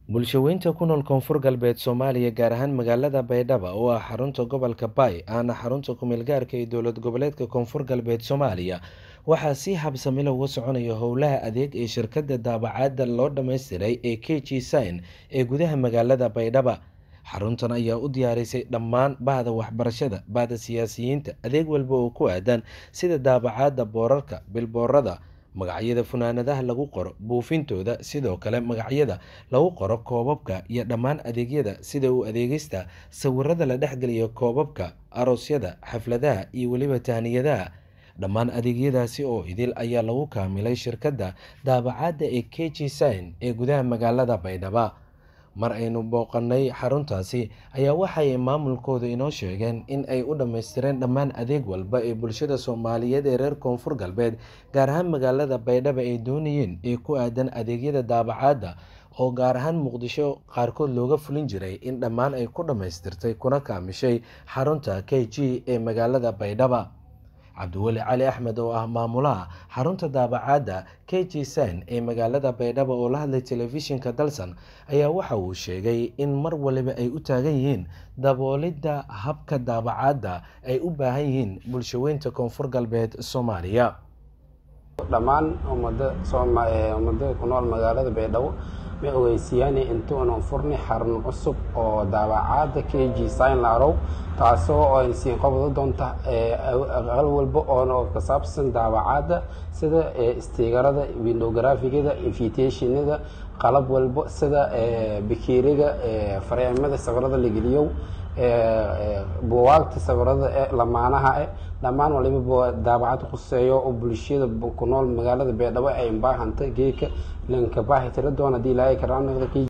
bulshaweynta ku nool koonfur galbeed soomaaliya gaar ahaan magaalada baydhabo oo ah xarunta gobolka baay aana xarunta ku-meelgaarka ee dowlad goboleedka koonfur galbeed soomaaliya waxaa si habsamila uga soconaya howlaha adeeg ee shirkadda daabacaadda loo dhammaystiray ee k g sign ee gudaha magaalada baydhaba xaruntan ayaa u diyaarisay dhammaan bahda waxbarashada bahda siyaasiyiinta adeeg walba oo ku aadan sida daabacaadda boorarka bilboorada magacyada funaanadaha lagu qoro buufintooda sidoo kale magacyada lagu qoro koobabka iyo dhammaan adeegyada sida uu adeegista sawirada la dhexgeliyo koobabka aroosyada xafladaha iyo weliba tahniyadaha dhammaan adeegyadaasi oo idil ayaa lagu kaamilay shirkadda daabacaadda ee k g sign ee gudaha magaalada baydhaba mar aynu booqanay xaruntaasi ayaa waxay maamulkooda inoo sheegeen in ay u dhammaystireen dhammaan adeeg walba ee bulshada soomaaliyeed ee reer koonfur galbeed gaar ahaan magaalada baydhaba ay doonayeen ee ku aadan adeegyada daabacaadda oo gaar ahaan muqdisho qaarkood looga fulin jiray in dhammaan ay ku dhammaystirtay kuna kaamishay xarunta k g ee magaalada baydhaba cabdiweli cali axmed oo ah maamulaha xarunta daabacaadda k g sign ee magaalada baydhabo oo la hadlay telefishinka dalsan ayaa waxa uu sheegay in mar waliba ay u taagan yihiin daboolidda habka daabacaadda ay u baahan yihiin bulshaweynta koonfur galbeed soomaaliya dhammaan ummada ummada ku nool magaalada baydhabo ma ogeysiiyaan intuunan furni xarun cusub oo daabacaadda k g sign larow taasoo ay siin qabado doonta aqal walba oo ka saabsan daabacaadda sida stiigarada windowgrafigada invitationada qalab walba sida bakeeriga fareemada sawirada la geliyow buwaagta sawirada ee lamaanaha eh dhammaan waliba daabacad khuseeyo oo bulshada ku nool magaalada baydhabo ay baahanta geedka lanka baahi tira doon haddii ilaahay karaanaqda